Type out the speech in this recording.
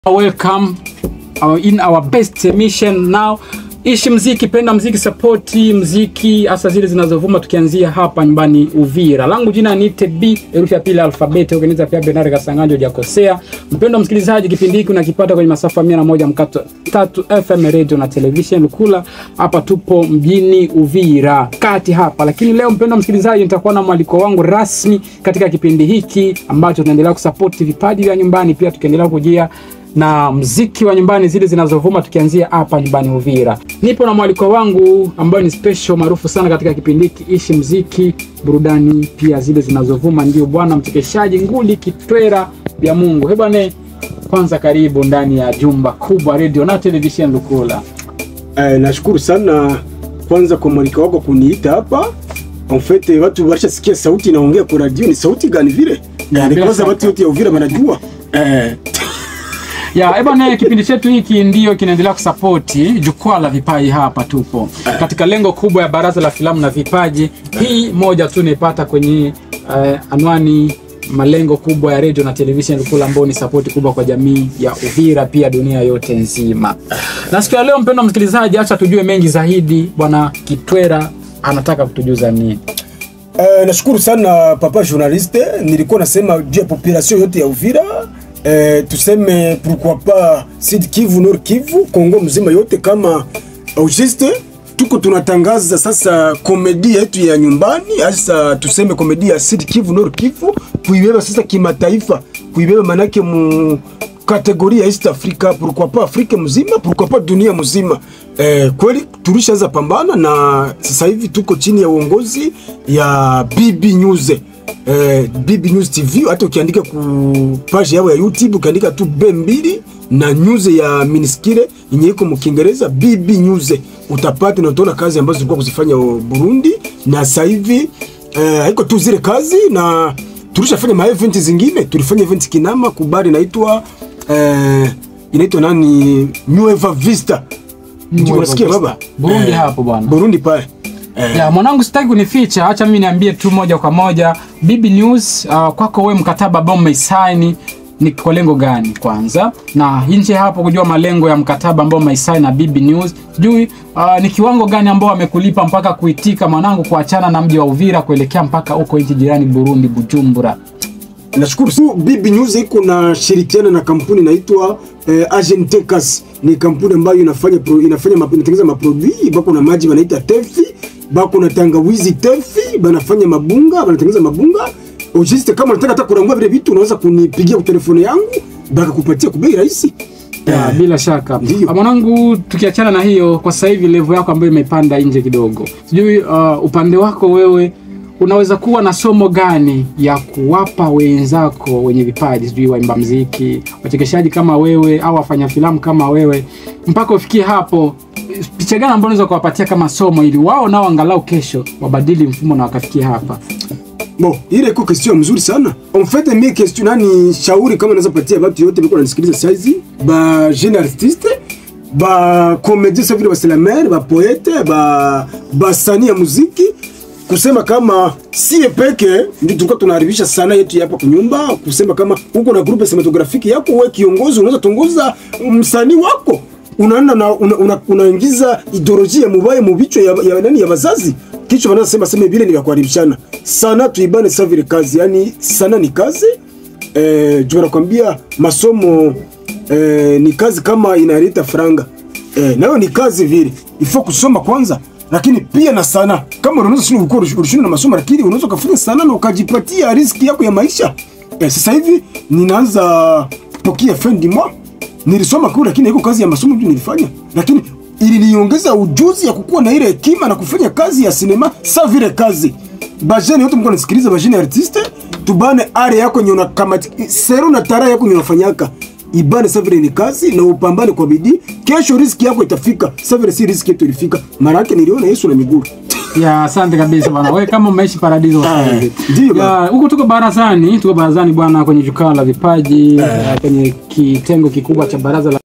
welcome uh, in our best mission now ishi mziki penda mziki sapoti mziki hasa zile zinazovuma tukianzia hapa nyumbani uvira langu jina ni b herufi ya pili alfabeti ukiniza pia benari kasanganjo hujakosea mpendo msikilizaji kipindi hiki unakipata kwenye masafa mia na moja mkato tatu fm radio na television lukula hapa tupo mjini uvira kati hapa lakini leo mpendo msikilizaji nitakuwa na mwaliko wangu rasmi katika kipindi hiki ambacho tunaendelea kusapoti vipaji vya nyumbani pia tukiendelea kujia na mziki wa nyumbani zile zinazovuma tukianzia hapa nyumbani Uvira. Nipo na mwaliko wangu ambayo ni special maarufu sana katika kipindi hiki ishi mziki, burudani pia zile zinazovuma, ndio bwana mchekeshaji nguli kitwera vya Mungu. He bwana, kwanza karibu ndani ya jumba kubwa radio na television Lukula. Eh, nashukuru sana kwanza kwa mwaliko wako kuniita hapa. En fait watu walishasikia sauti inaongea kwa radio, ni sauti gani vile? Ya, Eh, bila kwanza shaka. watu wote ya Uvira wanajua. Eh, Ya, eh bwana, kipindi chetu hiki ndio kinaendelea kusapoti jukwaa la vipaji hapa tupo katika lengo kubwa ya baraza la filamu na vipaji. Hii moja tu naipata kwenye uh, anwani malengo kubwa ya radio na television Lukula, ambao ni sapoti kubwa kwa jamii ya Uvira, pia dunia yote nzima. Na siku ya leo, mpendwa msikilizaji, acha tujue mengi zaidi. Bwana Kitwera anataka kutujuza nini? eh, nashukuru sana papa journaliste. Nilikuwa nasema juu ya population yote ya Uvira. Eh, tuseme pourquoi pas Sud Kivu, Nord Kivu, Kongo mzima yote kama au juste tuko tunatangaza sasa komedi yetu ya nyumbani, hasa tuseme komedi ya Sud Kivu, Nord Kivu, kuibeba sasa kimataifa, kuibeba manake mu kategoria ya East Africa, pourquoi pas Afrika mzima, pourquoi pas dunia mzima. Eh, kweli tulishaanza pambana na sasa hivi tuko chini ya uongozi ya BB News. Eh, BB News TV hata ukiandika ku page yao ya YouTube ukiandika tu B2 na news ya Miniskire yenye iko mu Kiingereza BB News utapata na utaona kazi ambazo zilikuwa kuzifanya o Burundi na sasa hivi eh, haiko tu zile kazi na tulishafanya ma event zingine tulifanya event Kinama kubari inaitwa eh, inaitwa nani Nueva Vista Ndio unasikia baba Burundi hapo bwana. Burundi pale eh, Ya, mwanangu sitaki kunificha, acha mimi niambie tu moja kwa moja. Bibi News, uh, kwako wewe mkataba ambao umeisaini ni kwa lengo gani kwanza, na nje hapo kujua malengo ya mkataba ambao umeisaini na Bibi News, sijui uh, ni kiwango gani ambao wamekulipa mpaka kuitika mwanangu kuachana na mji wa Uvira kuelekea mpaka huko nchi jirani Burundi, Bujumbura. Nashukuru su BB News iko na shirikiana na kampuni inaitwa eh, Agentekas. Ni kampuni ambayo inafanya pro, inafanya map, inatengeneza maproduit bako na maji wanaita tefi, bako na tangawizi tefi, banafanya mabunga, banatengeneza mabunga. Ujiste kama unataka hata kurangua vile vitu unaweza kunipigia kwa telefoni yangu bakakupatia kwa bei rahisi. Ya, Eh, bila shaka Ndiyo. Ah, mwanangu, tukiachana na hiyo, kwa sasa hivi level yako ambayo imepanda nje kidogo, sijui uh, upande wako wewe unaweza kuwa na somo gani ya kuwapa wenzako wenye vipaji, sijui waimba mziki, wachekeshaji kama wewe au wafanya filamu kama wewe, mpaka ufikie hapo, picha gani ambayo unaweza kuwapatia kama somo, ili wao nao angalau kesho wabadili mfumo na wakafikia hapa? Bon, ile iko question mzuri sana. En fait, mi question nani shauri kama naweza patia watu yote biko nanisikiliza saizi, ba jeune artiste, ba comédien sa vile ba slamer, ba poete, ba ba sani ya muziki kusema kama sie peke ndio tulikuwa tunaharibisha sana yetu hapa kunyumba, kusema kama uko na groupe cinematographique yako, wewe kiongozi unaweza tongoza msanii wako unaenda na una, una, unaingiza ideolojia mubaya mubichwa ya, ya nani ya wazazi kichwa wanaanza sema sema vile ni vya kuharibishana sana, tuibane sasa vile kazi, yani sana ni kazi eh, juu nakwambia masomo eh, ni kazi kama inaleta franga eh, nayo ni kazi vile, ifo kusoma kwanza, lakini pia na sana. Kama unaweza sio uko ulishinda na masomo, lakini unaweza kufanya sana na ukajipatia riski yako ya maisha eh, sasa hivi ninaanza pokea fendi mwa nilisoma kule, lakini iko kazi ya masomo tu nilifanya, lakini iliniongeza ujuzi ya kukuwa na ile hekima na kufanya kazi ya sinema sa vile kazi bajeni yote mko nasikiliza bajeni artiste tubane are yako yenye unakamati sero na tara yako yenye unafanyaka ibane sa vile ni kazi na upambane kwa bidii kesho riski yako itafika sa vile si riski yetu ilifika mara yake niliona Yesu na miguu ya asante kabisa bwana wewe kama umeishi paradiso sasa Eh, hivi. ndiyo Ya, bwana. huku tuko barazani tuko barazani bwana kwenye jukwaa la vipaji eh, kwenye kitengo kikubwa cha baraza la